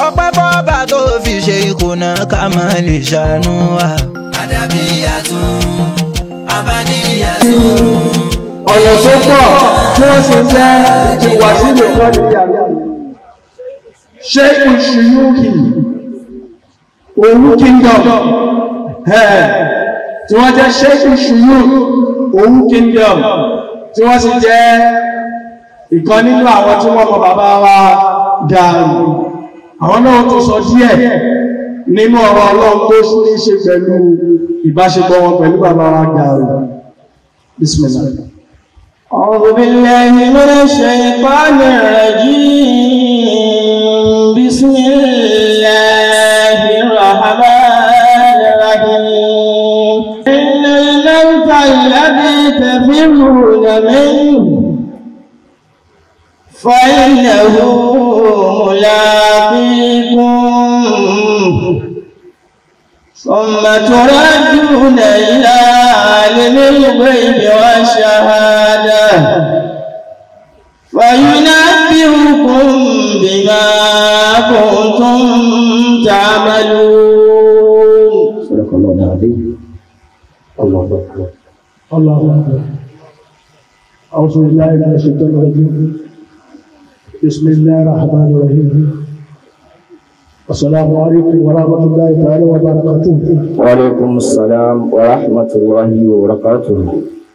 ọpẹ́ fọ́ba tó fi ṣe ìkùnà ká má lè ṣàánú wa. Adabiyatun, Abaniyatun. ọ̀nà tó pọ̀ tí wọ́n sì jẹ́ ti wà sílẹ̀ kọ́ ní ìyàrá ṣé ìṣúyúkì òun kingdom ẹ̀ tí wọ́n jẹ́ ṣé ìṣúyú òun kingdom tí wọ́n sì jẹ́ ìkan nínú àwọn tí wọ́n mọ bàbá wa dàrú àwọn náà tó sọ díẹ̀ nínú ọ̀rọ̀ ọlọ́run tó ní ṣe pẹ̀lú ìbáṣepọ̀ wọn pẹ̀lú bàbá wa dàrú bismillah أعوذ بالله من الشيطان الرجيم بسم الله الرحمن الرحيم إن الموت الذي تفرون منه فإنه ملاقيكم ثم تردون إلى عالم الغيب والشهادة فينبئكم بما كنتم تعملون صدق الله العظيم الله أكبر الله أكبر أعوذ بالله من الشيطان الرجيم بسم الله الرحمن الرحيم السلام عليكم ورحمة الله تعالى وبركاته وعليكم السلام ورحمة الله وبركاته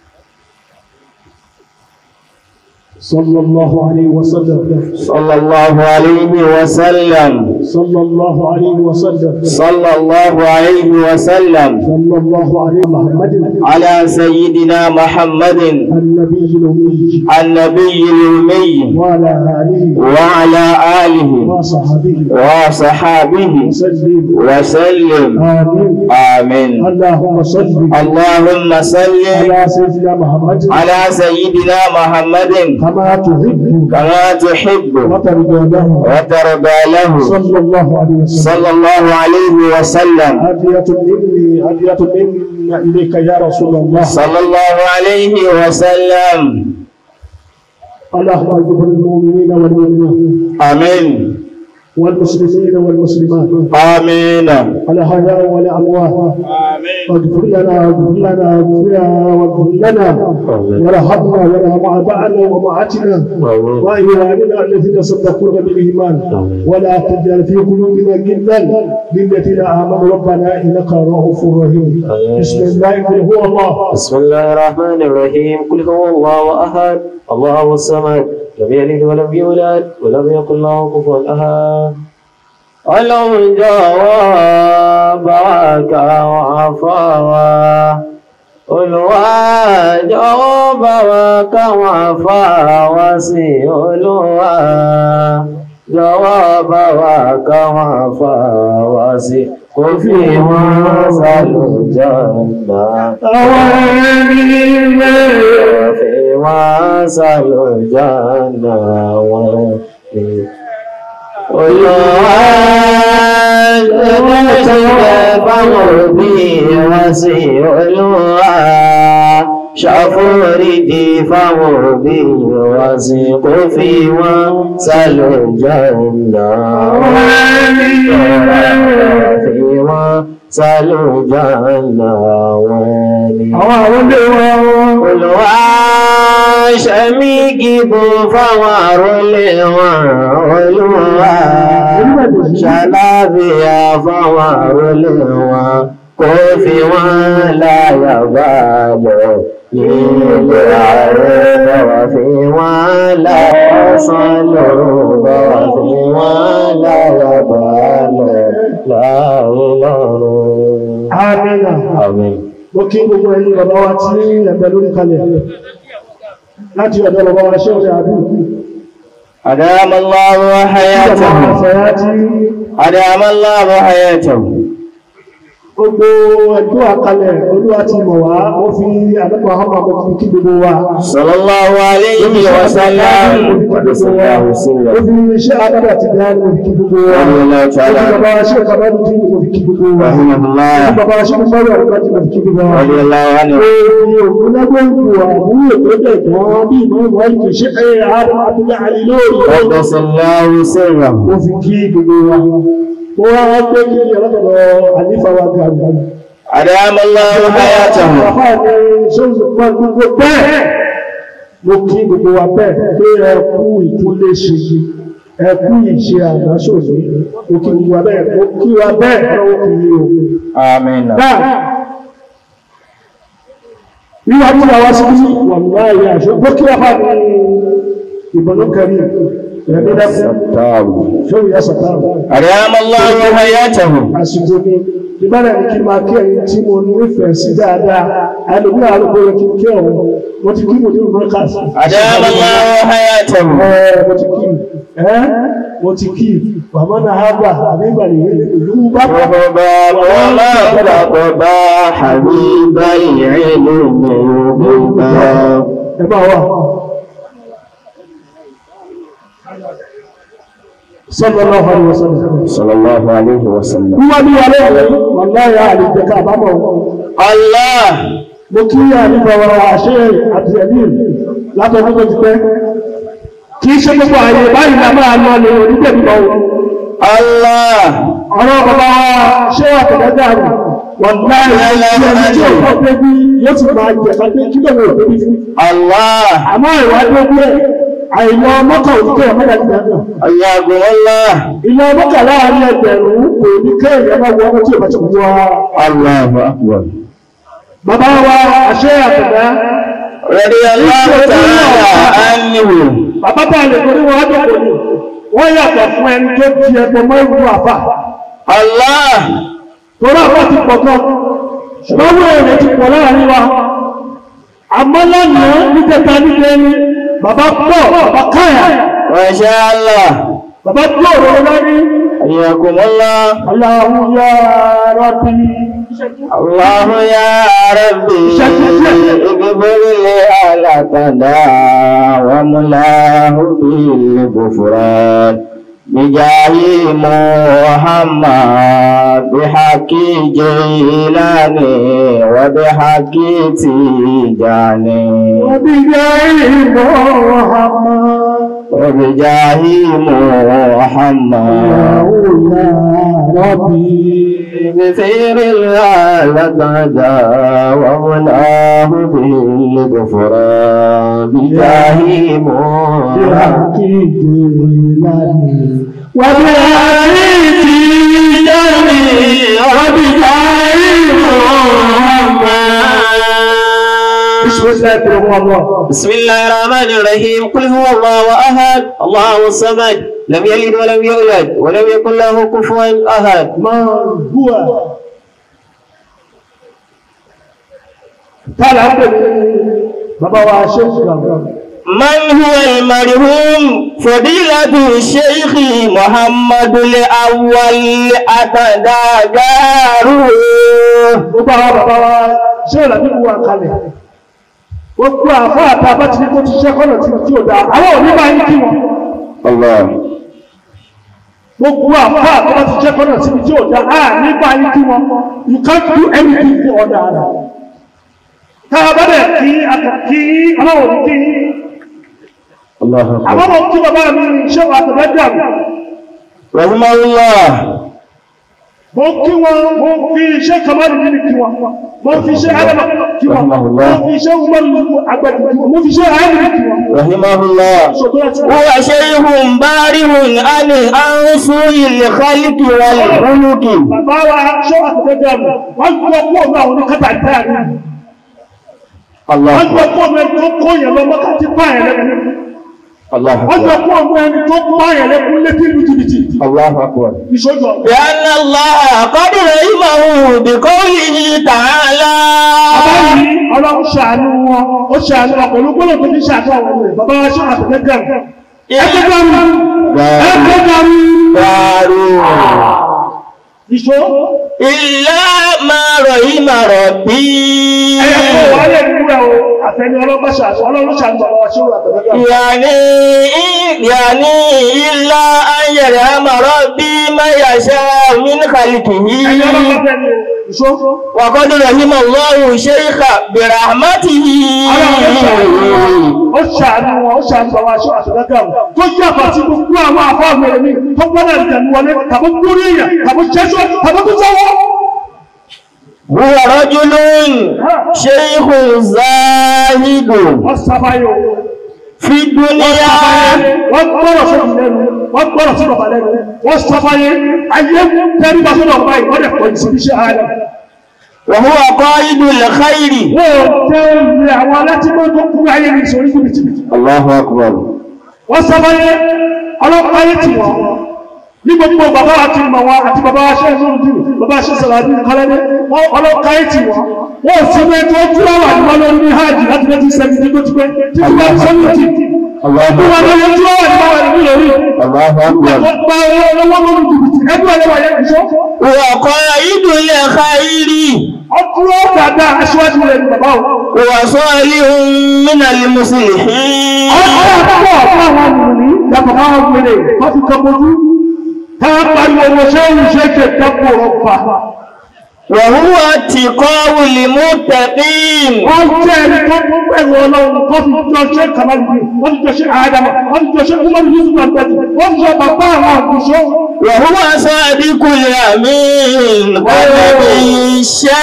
صلى الله عليه وسلم صلى الله عليه وسلم صلى الله عليه وسلم صلى الله عليه وسلم صلى الله عليه محمد على سيدنا محمد النبي الأمي النبي الأمي وعلى آله وعلى آله وصحبه وصحابه وسلم وسلم آمين آمين اللهم صل اللهم صل على سيدنا محمد على سيدنا محمد كما تحب كما تحب وترضى له وترضى له صلى الله عليه وسلم صلى الله عليه وسلم هدية مني هدية منا إليك يا رسول الله صلى الله عليه وسلم اللهم اجبر المؤمنين والمؤمنات آمين والمسلمين والمسلمات آمين الأحياء والأموات واغفر لنا واغفر لنا واغفر لنا واغفر لنا وارحمنا وارحم آبائنا وأمهاتنا وإخواننا الذين سبقونا بالإيمان ولا تجعل في قلوبنا غلا للذين آمنوا ربنا إنك رؤوف رحيم بسم الله قل هو الله بسم الله الرحمن الرحيم قل هو الله أحد الله الصمد لم يلد ولم يولد ولم يكن له كفوا أحد ọlọ́run jọ̀wọ́ bá wa kà wọ́n fọ́ wa olùwà jọ̀wọ́ bá wa kà wọ́n fọ́ wa sí olùwà jọ̀wọ́ bá wa kà wọ́n fọ́ wa sí kò fi wọ́n sálùjọ́ náà. àwọn ẹni mẹ́rin. fi wọ́n sálùjọ́ náà wọ́n fi. Olúwa ẹgbẹ́ ṣẹlẹ̀ báwọn òbí wọn sí Olúwa ṣàforíjì fáwọn òbí wọn sí kó fi wọn sálòjọ́ ìlà fi wọn sálòjọ́ ìlà wọn ni. àwọn àwọn ilé wọn. Olúwa ṣẹ̀mí gígùn fáwọn àrólé wọn Olúwa ṣàlàáfíà fáwọn àrólé wọn kó fi wọ́n láyà balẹ̀ nílé ààrẹ bọ̀wọ̀ fi wọ́n láyà sánlò bọ̀wọ̀ fi wọ́n láyà balẹ̀ láyé lọ́rùn. Amina. Àmín. Mo kí gbogbo ẹni bàbá wa tí ẹgbẹ́ lórí kalẹ̀. Láti ọ̀dọ̀ bàbá wa ṣé òde àbí. أدام الله Bàbá wa حياته fẹ̀yà tí أدام الله حياته gbogbo ẹ̀dọ́ àkalẹ̀ olúwa ti mọ̀ wá ó fi àdọ́gbà ọmọ ọmọ fún kí gbogbo wa sallallahu alayhi wa sallam wa sallallahu ó sallam fi iṣẹ́ adára ti bí ánú fi kí gbogbo wa Alhamdulillah ó fi ta'ala. bàbá wa ṣe bàbá ní kí gbogbo fi kí gbogbo wa ó rahimahullah fi bàbá wa ṣe bàbá wa láti fi kí gbogbo wa radiyallahu anhu Èmi ògùn lágbóǹkù àbúrò tó dẹ̀ gan bí ìmọ̀ ìwọ̀ ìkè ṣe ẹ̀yẹ àárọ̀ àbúlé àlè lóòrùn qaddasallahu sirrahu ó fi kí gbogbo wa ó wá wá pé kí ọlọ́dọ̀dọ̀ àlífà wa ga àgbà adamallahu hayatahu Bàbá mi ṣóòṣù pọ̀ gbogbo bẹ́ẹ̀. Mo kí gbogbo wa bẹ́ẹ̀ pé ẹ kú ìtúlé ṣe ẹ kú ìṣe àdáṣòfò. Mo kí gbogbo wa bẹ́ẹ̀ mo kí wa bẹ́ẹ̀ lọ́wọ́ kì í o. amin Náà, wíwá tí a wá sí wà láàyè àṣọ. Mo kí wa bá ní ìbọnú kẹrí ẹ̀mí dẹ́kun. sattahu Ṣé ìyá sàtàrà? adamallahu hayatahu àsìkò ni ìbára ní kí n máa kí ẹ̀yin tí mo nífẹ̀ẹ́ sí dáadáa àdùgbò àrùgbò rẹ̀ kí n kí ọ̀hún mo ti kí mo ní ìbọn káàsì. adamallahu hayatahu ẹ mo ti kí ẹ mo ti kí bàbá náà á bà àbí ìbàlẹ̀ ìlú bá bá رغبا وما رغبا حبيب العلم رغبا ẹ máa wà. sallallahu alaihi wasallam. صلى الله عليه وسلم wíwá ní alẹ́ rẹ̀ wàláyà àlejò ká àbámọ̀ wọn. الله mo kí àníbọ̀ àṣẹ àti ẹ̀mí látọ̀dún tó ti pẹ́ kì í ṣe gbogbo àyè báyìí la máa lọ lè onígbẹ̀mọ̀ الله ọ̀rọ̀ bàbá wa ṣé àtẹ̀lẹ́dà rẹ̀ wọ́n láì ẹni tí ò kọ́ pé bí yóò ti máa jẹ̀ ká pé kí lóun ò débi fún الله àmọ́ ìwádìí ó gbé àìlọ mọ́kà òdìkẹ́ ọ̀mọ́dà ti dàgbà حياكم الله ìlọ mọ́kà láàrin ẹgbẹ̀rún kò ní kéèyàn máa wọ ọmọ tí ò bá ti wọ الله أكبر bàbá wa àṣẹ àtẹ̀lẹ́ رضي الله تعالى عنه bàbá bá lè torí wọn dọ̀kọ̀ ni wọ́n yàtọ̀ fún ẹni tó di ẹgbẹ́ mọ́ ìlú àfà الله torí àfà ti pọ̀ gan ṣùgbọ́n wọ́n èrè ti pọ̀ láàrin wa àmọ́ lánàá nígbẹ̀ta nílé ni bàbá pọ̀ bàbá káyà ما شاء الله bàbá tó ọ̀rọ̀ lórí حياكم الله Allahu ya Rabbi الله يا ربي اغفر لي على تدا وملاه بالغفران بجاه محمد بحق جيلاني وبحق تيجاني وبجاه Muhammad وبجاه محمد Allahu ya Rabbi بخير الغالة ومناه بالغفران بجاه محمد بسم الله الرحمن الرحيم قل هو الله احد الله الصمد لم يلد ولم يولد ولم يكن له كفوا احد Bàbá wa ṣe ìgbàgbọ́. من هو المرحوم فضيلة الشيخ محمد الأول أتداغاره Gbogbo àwọn bàbá wa ṣé ìlànà ìwà kalẹ̀. Gbogbo àfọ́ àtà bá ti ní kó ti ṣẹ́ kọ́nà tí tí ò dáa. Àwọn òní máa ń kí wọn. الله Gbogbo àfọ́ àtà bá ti ṣẹ́ kọ́nà tí tí ò dáa. À ní máa ń kí wọn. You can't do anything for ọ̀dà rẹ̀. Tá a bá dẹ̀ kí àtàkí ọlọ́wọ̀ ní kí. الله Àmọ́ أكبر mo kí bàbá mi ṣé wà àtàlẹ́jà mi. رحمه الله Mo kí wọn, mo fi iṣẹ́ Kamaru nínú kí wọn. Mo fi iṣẹ́ Adama kí wọn. Mo Rahimahullah. fi iṣẹ́ Umaru Agbẹ̀dì kí wọn. Mo fi iṣẹ́ Ayélujára kí wọn. رحمه الله Ṣòtò láti wọ́n. هو شيخ بارع عن أنصر الخلق والخلق Bàbá wa ṣọ́ àtẹ̀lẹ́jà mi. Wọ́n gbọ́ pọ̀ náà wọn ní kátà ìtayà mi. الله Wọ́n gbọ́ أكبر pọ̀ mi tó kó yẹn lọ mọ́ká tí pààyàn lẹ́nu. الله Wọ́n gbọ́ أكبر pọ̀ mi ẹni tó pààyàn lẹ́kún létí ìlú jìbìtì. الله أكبر Ìṣòjọ́. لأن الله قد رحمه بقوله تعالى Bàbá yìí ọlọ́run ṣàánú wọn. Ó ṣàánú wọn pẹ̀lú gbọ́dọ̀ tó fi ṣàánú àwọn ọmọ rẹ̀. Bàbá wa ṣọ́ àtẹ̀lẹ́jà mi. Ẹgbẹ́ bá mi. Ẹgbẹ́ bá mi. داروا ìṣó إلا ما رحم ربي ẹ̀yẹ kó wà lè dúró o àtẹni ọlọ́gbàṣà ọlọ́rọ̀ṣà ń bọ̀ wá ṣé wà tẹ̀lé يعني يعني إلا أن يرحم ربي ما يشاء من ẹ̀yẹ خلقه ọlọ́gbàṣà ni ìṣó وقد رحم الله الشيخ برحمته ó ṣàánú wọn ó ṣàánú àwọn aṣọ àtẹ̀lẹ́gà wọn tó jẹ́ àpàtì gbogbo àwọn àfáàmù ẹ̀mí tó gbọ́dọ̀ ìtẹ̀lú wọlé tàbí kúrú èèyàn tàbí jẹ́sọ́ tàbí tó sọ́wọ́ هو رجل شيخ زاهد wọ́n sábáyọ̀ في الدنيا wọ́n gbọ́rọ̀ sókè lẹ́nu wọ́n gbọ́rọ̀ sí bàbá lẹ́nu wọ́n sábáyé ayé tẹ́rí bá sọ́dọ̀ báyìí wọ́n dẹ̀ pọ̀ ìsìn iṣẹ́ ààrẹ وهو قائد الخير wọ́n tẹ́ ìrìn àwọn alátìmọ́ tó kú ayé ní ìsòrí fún bìtìbìtì الله أكبر wọ́n sábáyé ọlọ́pàá ayé tì wọ́n ní gbogbo bàbá àti mọ̀ wọn àti bàbá aṣẹ́ ìṣòro bàbá aṣẹ́ sàlàdí kọ́lẹ́dé wọ́n ọlọ́pàá ayé tì wọ́n wọ́n sì mẹ́ tó dúró wà ní wọn lórí ní hajj láti lẹ́tí sẹ́mi tí tó ti pẹ́ tí wọ́n ti sẹ́mi tì الله wọ́n wọ́n lórí dúró wà ní wọn ní lórí الله أكبر wọ́n gba owó lọ́wọ́ lórí jìbìtì ẹgbẹ́ ọ̀lẹ́wà yẹn ìṣó وقائد الخير ọdúró dáadáa aṣíwájú rẹ̀ ní bàbá o وصالح من المصلحين ọ̀pọ̀ ọ̀pọ̀ àwọn ọmọnì yàtọ̀ máa ń gbèrè wọ́n fi kan mojú tá a pariwo owó ṣé ń ṣe ṣe dẹ́pọ̀ ọ̀pá وهو اتقاء المتقين wọ́n jẹ́ ẹni tó pẹ̀lú ọlọ́run wọ́n fi jọ ṣe kàmáàlì wọ́n fi jọ ṣe àádámà wọ́n fi jọ ṣe ọmọ yusuf àgbẹ̀jì wọ́n fi jọ bàbá àwọn àgùṣọ́ وهو صادق الأمين قلبي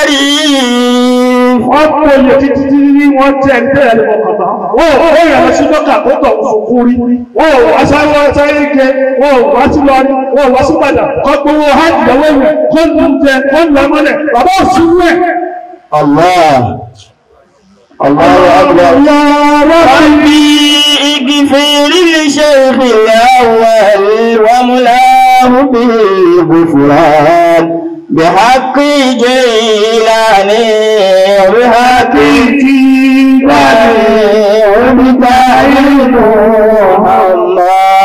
الشريف wọ́n pè é títí tí ní wọ́n jẹ́ ẹni tẹ́lẹ̀ lọ́wọ́ kàtà wọ́n ò ó yàrá sí dọ́kà tó tọ̀ fòkú rí wọ́n ò wá sáré wá sáré jẹ wọ́n ò wá sí lọ́rí wọ́n ò wá sí padà kọ́ gbowó hajj lọ́wọ́ rẹ̀ kọ́ lù ú jẹ kọ́ lù ú mọ́lẹ̀ bàbá ò sí rẹ̀ الله الله أكبر ربي اغفر لشيخ الأول وملاه بالغفران بحق جيلاني وبحق جيلاني وبتعيد محمد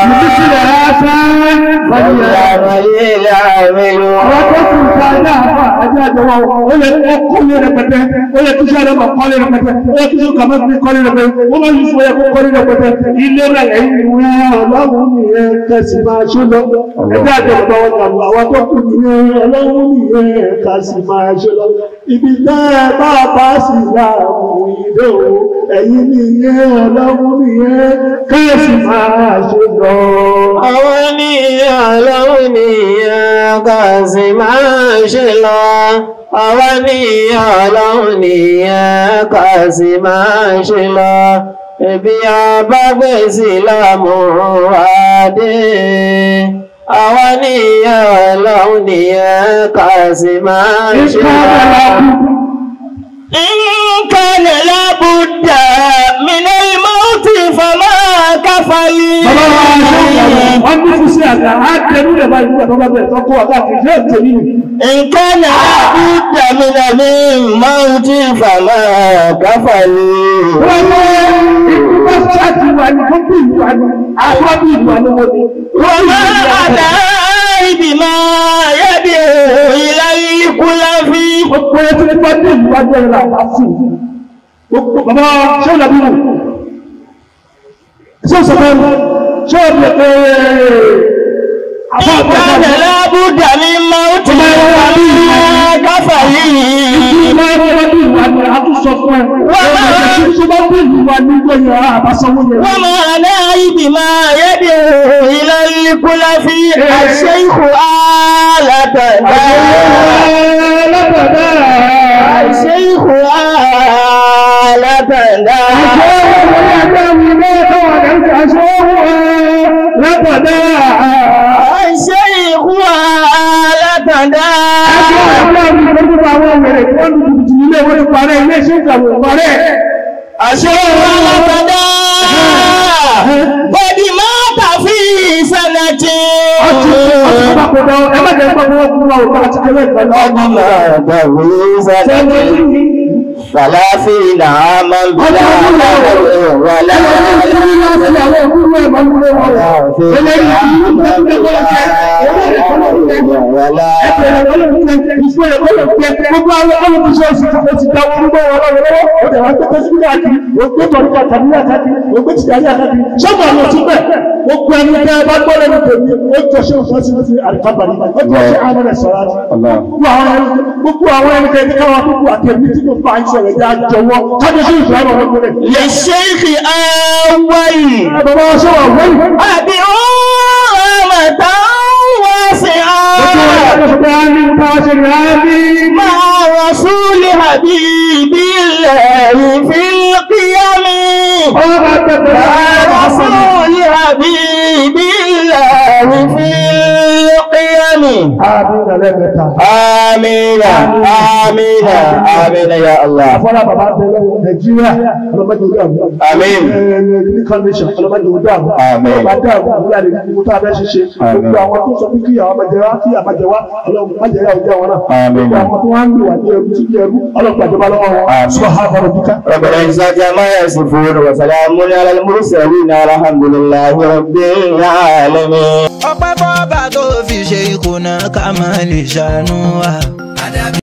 فليعمل àwọn tó kù ká ní àbá ajá àjọwọ́ ó yẹ kó kọ́lé rẹpẹtẹ ó yẹ kí sáré máa kọ́lé rẹpẹtẹ ó yẹ kí sọ kàmá fi kọ́lé rẹpẹtẹ ó máa yusuf ó yẹ kó kọ́lé rẹpẹtẹ ilé rẹ ẹ̀yìn ìwé ọlọ́run nìyẹn kẹsì máa ṣe lọ ẹgbẹ́ àjọpọ̀ wọn kà àwọn tó kù nìyẹn ọlọ́run nìyẹn kẹsì máa ṣe lọ ibi tẹ́ ẹ bá bá sì là mú ìdè o ẹ̀yìn nìyẹn ọlọ́run nìyẹn kẹsì máa ṣe lọ. àwọn ènìyàn lọ́wọ́ nìyẹn kà sí máa ṣe lọ. àwọn ènìyàn lọ́wọ́ nìyẹn kà sí máa ṣe lọ. Ebi abágbèsì lámúradé. Àwọn ènìyàn lọ́wọ́ nìyẹn kà sí máa ṣe lọ. إن كان لابد من الموت فما كفلي Bàbá wa ṣe ìyàwó, wọ́n ní fún sí àgbà, á tẹnu rẹ̀ báyìí nígbà tó bá bẹ̀rẹ̀ tó kó àgbà kìí ṣe ètò yìí. إن كان لابد من الموت فما كفلي Wọ́n mọ́ ìgbà ṣáàtì wà ní tó bí ìwà ní, àwọn bí ìwà ní wọ́n ní. وما أدعي بما يدعو إلى الكلف Gbogbo ẹ tí wọ́n ní ìwà jẹ́ ìlà àfù. Gbogbo bàbá ṣé ò làbí wù? Ṣé ò sọ fẹ́ ṣé ò lè pé àbá إن كان àgbà لابد من موت فما كفلي Ìgbà ẹgbẹ́ bí ìwà ni a tún sọ fún ẹ. Wọ́n máa ń bá bí ìwà ní gbẹ̀yìn àbásanwó yẹn. وما نائي بما يدعو إلى الكلف الشيخ آلة الشيخ آلة الشيخ آلة الشيخ آلة قد مات في سنة قد مات في سنة ثلاثين عاما بلا حول ولا ثلاثين عاما بلا ولا ẹgbẹ̀rún ọlọ́run tẹ ìfún ẹ̀ ọlọ́run tẹ gbogbo àwọn ọlọ́run tí wọ́n sì ti ti da wọn gbọ́ wọn lọ́wọ́ lọ́wọ́ ó dẹ̀ wọ́n gbé síbí káàkiri ó gbé tọ̀rí kàtàkì káàkiri ó gbé tìjàrí káàkiri sọ́mọ àlọ́ sí bẹ́ẹ̀ ó gbé ẹni tẹ́ ẹ bá gbọ́ lẹ́nu tèmi ó jọ ṣé òfin sí ti àríkàbàrí ó jọ ṣé àwọn ẹ̀ sọ̀rọ̀ àti gbogbo àwọn ẹni gbogbo àwọn ẹni tẹ́ káwọn gbogbo àtẹ̀mí tí mo bá ń sọ̀rọ̀ ẹ̀jẹ̀ àjọwọ́ kájọ sí ìfẹ́ àwọn ọmọ rẹ̀. للشيخ أول bàbá wa sọ̀rọ̀ wọ́n أبي رحمة واسعة مع رسول حبيب الله في القيام مع رسول حبيب الله في القيام آمين آمين آمين يا الله Afọ́lá bàbá bẹ̀rẹ̀ Nàìjíríà ọlọ́mọdé orí àwọn. Àmín. Ní convention ọlọ́mọdé orí àwọn. Àmín. Ọlọ́mọdé àwọn àbúrò àlè ní mo tá a bẹ́ ṣiṣẹ́. Gbogbo àwọn tó sọ pé kí àwọn ọmọdé wa kí àbájẹ wa ọlọ́mọ májẹ̀ yà ọjọ́ wọn náà. Àmín. Gbogbo àwọn tó wá ń lò wá ní ẹrú tí ní ẹrú ọlọ́pàá ìjọba lọ́wọ́ wọn. Àmín. Sọ ha bọ̀rọ̀ bíkà. رب العزة ما يصفون وسلام على المرسلين الحمد لله رب العالمين ọpẹ́ fọ́ba tó fi ṣe ìkùnà ká má lè ṣàánú wa.